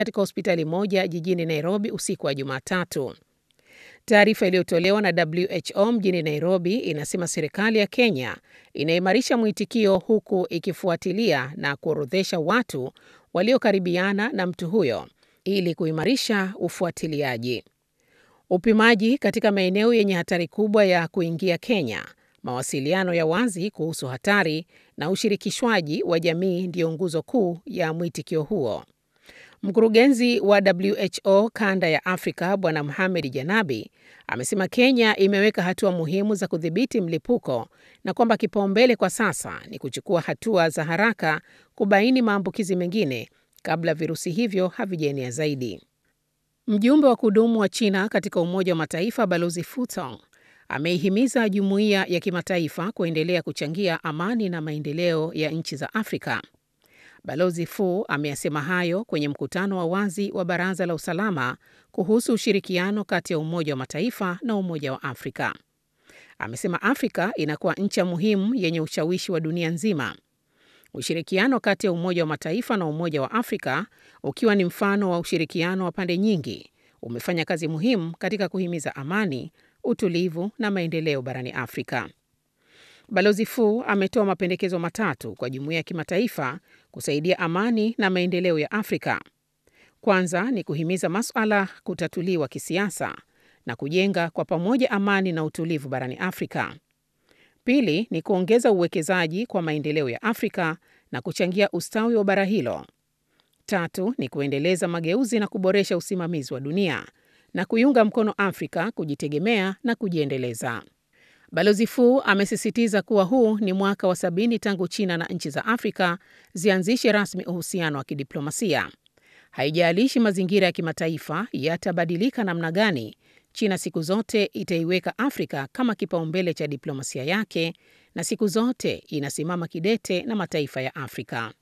katika hospitali moja jijini Nairobi usiku wa Jumatatu. Taarifa iliyotolewa na WHO mjini Nairobi inasema serikali ya Kenya inaimarisha mwitikio huku ikifuatilia na kuorodhesha watu waliokaribiana na mtu huyo ili kuimarisha ufuatiliaji. Upimaji katika maeneo yenye hatari kubwa ya kuingia Kenya, mawasiliano ya wazi kuhusu hatari na ushirikishwaji wa jamii ndiyo nguzo kuu ya mwitikio huo. Mkurugenzi wa WHO kanda ya Afrika Bwana Mohamed Janabi amesema Kenya imeweka hatua muhimu za kudhibiti mlipuko na kwamba kipaumbele kwa sasa ni kuchukua hatua za haraka kubaini maambukizi mengine kabla virusi hivyo havijaenea zaidi. Mjumbe wa kudumu wa China katika Umoja wa Mataifa Balozi Fu Tong ameihimiza jumuiya ya kimataifa kuendelea kuchangia amani na maendeleo ya nchi za Afrika. Balozi Fu ameyasema hayo kwenye mkutano wa wazi wa Baraza la Usalama kuhusu ushirikiano kati ya Umoja wa Mataifa na Umoja wa Afrika. Amesema Afrika inakuwa ncha muhimu yenye ushawishi wa dunia nzima. Ushirikiano kati ya Umoja wa Mataifa na Umoja wa Afrika, ukiwa ni mfano wa ushirikiano wa pande nyingi, umefanya kazi muhimu katika kuhimiza amani, utulivu na maendeleo barani Afrika. Balozi Fu ametoa mapendekezo matatu kwa jumuiya ya kimataifa kusaidia amani na maendeleo ya Afrika. Kwanza ni kuhimiza masuala kutatuliwa kisiasa na kujenga kwa pamoja amani na utulivu barani Afrika. Pili ni kuongeza uwekezaji kwa maendeleo ya Afrika na kuchangia ustawi wa bara hilo. Tatu ni kuendeleza mageuzi na kuboresha usimamizi wa dunia na kuiunga mkono Afrika kujitegemea na kujiendeleza. Balozi Fu amesisitiza kuwa huu ni mwaka wa sabini tangu China na nchi za Afrika zianzishe rasmi uhusiano wa kidiplomasia. Haijalishi mazingira ya kimataifa yatabadilika namna gani, China siku zote itaiweka Afrika kama kipaumbele cha diplomasia yake na siku zote inasimama kidete na mataifa ya Afrika.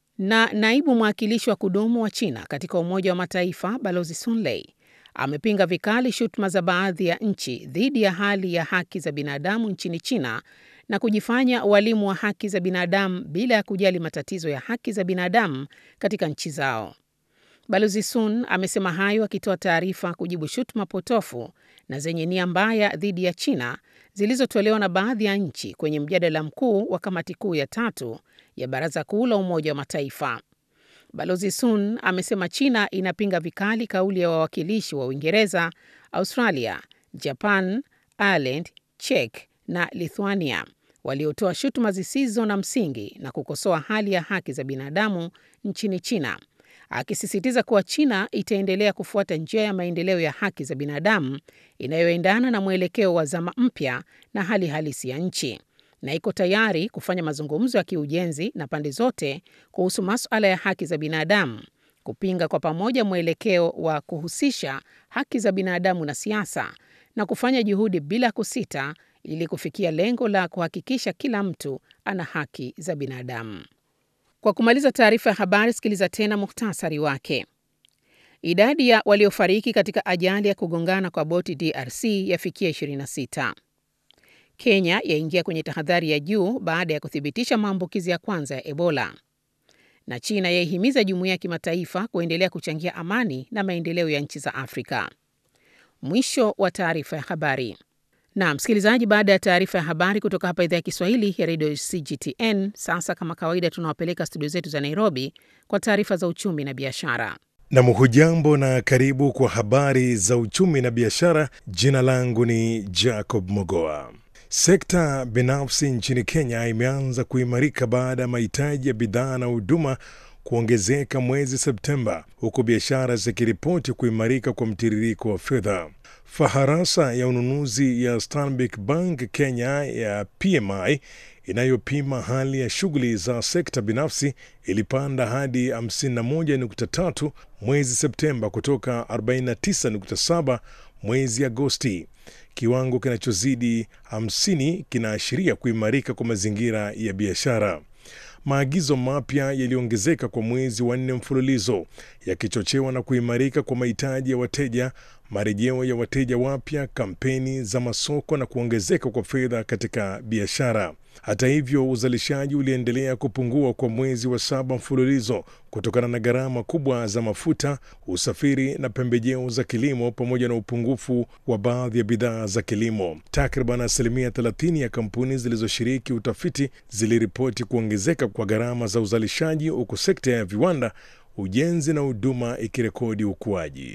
Na naibu mwakilishi wa kudumu wa China katika Umoja wa Mataifa Balozi Sun Lei amepinga vikali shutuma za baadhi ya nchi dhidi ya hali ya haki za binadamu nchini China na kujifanya walimu wa haki za binadamu bila ya kujali matatizo ya haki za binadamu katika nchi zao. Balozi Sun amesema hayo akitoa taarifa kujibu shutuma potofu na zenye nia mbaya dhidi ya China zilizotolewa na baadhi ya nchi kwenye mjadala mkuu wa kamati kuu ya tatu ya Baraza Kuu la Umoja wa Mataifa. Balozi Sun amesema China inapinga vikali kauli ya wawakilishi wa Uingereza, Australia, Japan, Ireland, Czech na Lithuania waliotoa shutuma zisizo na msingi na kukosoa hali ya haki za binadamu nchini China, akisisitiza kuwa China itaendelea kufuata njia ya maendeleo ya haki za binadamu inayoendana na mwelekeo wa zama mpya na hali halisi ya nchi na iko tayari kufanya mazungumzo ya kiujenzi na pande zote kuhusu masuala ya haki za binadamu, kupinga kwa pamoja mwelekeo wa kuhusisha haki za binadamu na siasa, na kufanya juhudi bila kusita ili kufikia lengo la kuhakikisha kila mtu ana haki za binadamu. Kwa kumaliza taarifa ya habari, sikiliza tena muhtasari wake. Idadi ya waliofariki katika ajali ya kugongana kwa boti DRC yafikia 26. Kenya yaingia kwenye tahadhari ya juu baada ya kuthibitisha maambukizi ya kwanza ya Ebola. Na China yaihimiza jumuiya ya kimataifa kuendelea kuchangia amani na maendeleo ya nchi za Afrika. Mwisho wa taarifa ya habari. Na msikilizaji, baada ya taarifa ya habari kutoka hapa idhaa ya Kiswahili ya redio CGTN, sasa kama kawaida tunawapeleka studio zetu za Nairobi kwa taarifa za uchumi na biashara. Nam, hujambo na karibu kwa habari za uchumi na biashara. Jina langu ni Jacob Mogoa. Sekta binafsi nchini Kenya imeanza kuimarika baada ya mahitaji ya bidhaa na huduma kuongezeka mwezi Septemba, huku biashara zikiripoti kuimarika kwa mtiririko wa fedha. Faharasa ya ununuzi ya Stanbic Bank Kenya ya PMI inayopima hali ya shughuli za sekta binafsi ilipanda hadi 51.3 mwezi Septemba kutoka 49.7 mwezi Agosti. Kiwango kinachozidi 50 kinaashiria kuimarika kwa mazingira ya biashara. Maagizo mapya yaliongezeka kwa mwezi wa nne mfululizo yakichochewa na kuimarika kwa mahitaji ya wateja, marejeo ya wateja wapya, kampeni za masoko na kuongezeka kwa fedha katika biashara. Hata hivyo, uzalishaji uliendelea kupungua kwa mwezi wa saba mfululizo kutokana na gharama kubwa za mafuta, usafiri na pembejeo za kilimo pamoja na upungufu wa baadhi ya bidhaa za kilimo. Takriban asilimia 30 ya kampuni zilizoshiriki utafiti ziliripoti kuongezeka kwa gharama za uzalishaji, huku sekta ya viwanda, ujenzi na huduma ikirekodi ukuaji.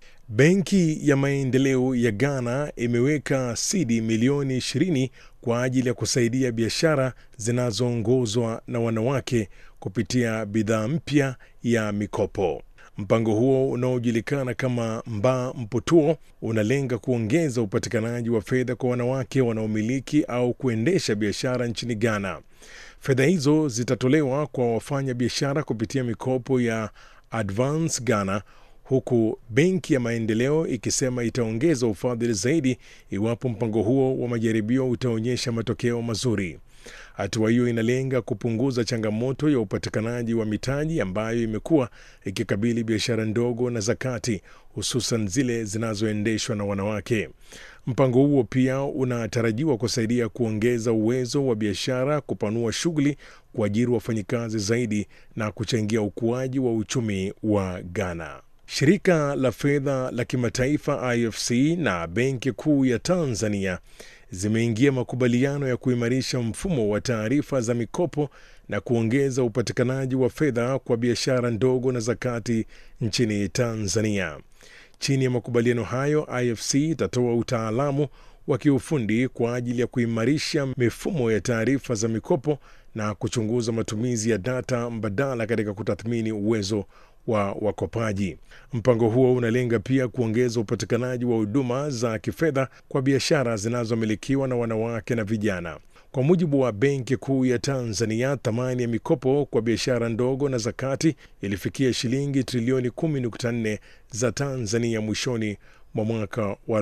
Benki ya Maendeleo ya Ghana imeweka sidi milioni 20 kwa ajili ya kusaidia biashara zinazoongozwa na wanawake kupitia bidhaa mpya ya mikopo. Mpango huo unaojulikana kama Mba Mputuo unalenga kuongeza upatikanaji wa fedha kwa wanawake wanaomiliki au kuendesha biashara nchini Ghana. Fedha hizo zitatolewa kwa wafanya biashara kupitia mikopo ya Advance Ghana huku Benki ya Maendeleo ikisema itaongeza ufadhili zaidi iwapo mpango huo wa majaribio utaonyesha matokeo mazuri. Hatua hiyo inalenga kupunguza changamoto ya upatikanaji wa mitaji ambayo imekuwa ikikabili biashara ndogo na za kati, hususan zile zinazoendeshwa na wanawake. Mpango huo pia unatarajiwa kusaidia kuongeza uwezo wa biashara, kupanua shughuli, kuajiri wafanyikazi zaidi na kuchangia ukuaji wa uchumi wa Ghana. Shirika la fedha la kimataifa IFC na Benki Kuu ya Tanzania zimeingia makubaliano ya kuimarisha mfumo wa taarifa za mikopo na kuongeza upatikanaji wa fedha kwa biashara ndogo na za kati nchini Tanzania. Chini ya makubaliano hayo, IFC itatoa utaalamu wa kiufundi kwa ajili ya kuimarisha mifumo ya taarifa za mikopo na kuchunguza matumizi ya data mbadala katika kutathmini uwezo wa wakopaji. Mpango huo unalenga pia kuongeza upatikanaji wa huduma za kifedha kwa biashara zinazomilikiwa na wanawake na vijana. Kwa mujibu wa Benki Kuu ya Tanzania, thamani ya mikopo kwa biashara ndogo na za kati ilifikia shilingi trilioni 10.4 za Tanzania mwishoni mwa mwaka wa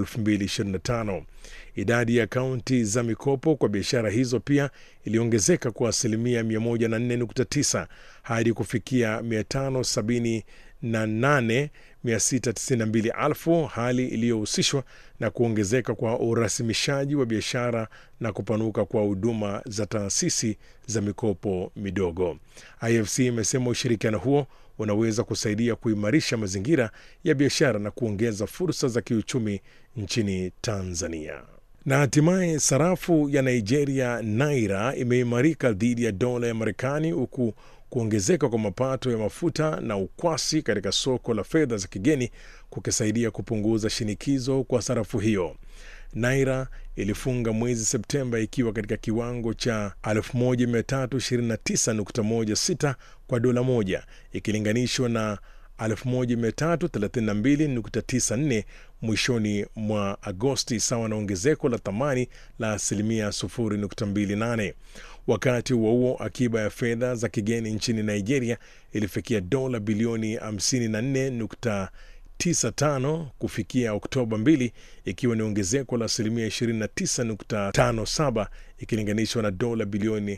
2025. Idadi ya akaunti za mikopo kwa biashara hizo pia iliongezeka kwa asilimia 104.9 hadi kufikia 578,692,000, hali iliyohusishwa na kuongezeka kwa urasimishaji wa biashara na kupanuka kwa huduma za taasisi za mikopo midogo. IFC imesema ushirikiano huo unaweza kusaidia kuimarisha mazingira ya biashara na kuongeza fursa za kiuchumi nchini Tanzania. Na hatimaye sarafu ya Nigeria naira imeimarika dhidi ya dola ya Marekani huku kuongezeka kwa mapato ya mafuta na ukwasi katika soko la fedha za kigeni kukisaidia kupunguza shinikizo kwa sarafu hiyo. Naira ilifunga mwezi Septemba ikiwa katika kiwango cha 1329.16 kwa dola moja ikilinganishwa na 1332.94 mwishoni mwa Agosti, sawa na ongezeko la thamani la asilimia 0.28. Wakati huo huo, akiba ya fedha za kigeni nchini Nigeria ilifikia dola bilioni 54.95 kufikia Oktoba 2 ikiwa ni ongezeko la asilimia 29.57 ikilinganishwa na dola bilioni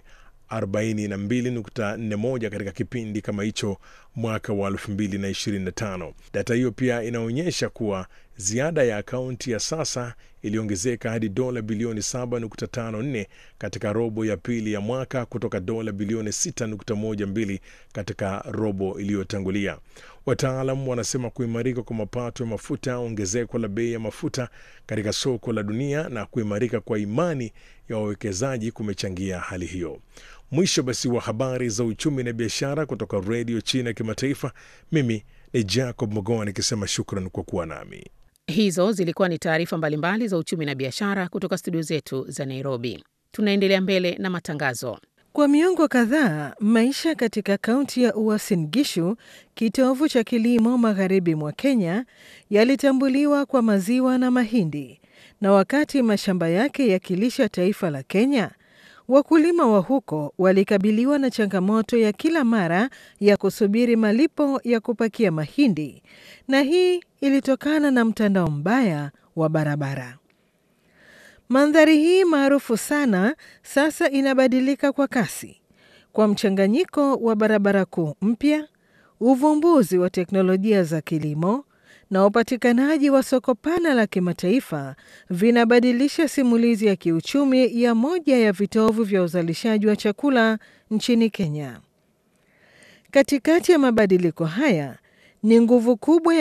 42.41 katika kipindi kama hicho mwaka wa 2025. Data hiyo pia inaonyesha kuwa ziada ya akaunti ya sasa iliongezeka hadi dola bilioni 7.54 katika robo ya pili ya mwaka kutoka dola bilioni 6.12 katika robo iliyotangulia. Wataalam wanasema kuimarika kwa mapato ya mafuta, ongezeko la bei ya mafuta katika soko la dunia na kuimarika kwa imani ya wawekezaji kumechangia hali hiyo. Mwisho basi wa habari za uchumi na biashara kutoka redio China ya kimataifa. Mimi ni Jacob Mogoa nikisema shukran kwa kuwa nami. Hizo zilikuwa ni taarifa mbalimbali za uchumi na biashara kutoka studio zetu za Nairobi. Tunaendelea mbele na matangazo. Kwa miongo kadhaa, maisha katika kaunti ya Uasin Gishu, kitovu cha kilimo magharibi mwa Kenya, yalitambuliwa kwa maziwa na mahindi, na wakati mashamba yake yakilisha taifa la Kenya, wakulima wa huko walikabiliwa na changamoto ya kila mara ya kusubiri malipo ya kupakia mahindi, na hii ilitokana na mtandao mbaya wa barabara. Mandhari hii maarufu sana sasa inabadilika kwa kasi kwa mchanganyiko wa barabara kuu mpya, uvumbuzi wa teknolojia za kilimo na upatikanaji wa soko pana la kimataifa vinabadilisha simulizi ya kiuchumi ya moja ya vitovu vya uzalishaji wa chakula nchini Kenya. Katikati ya mabadiliko haya ni nguvu kubwa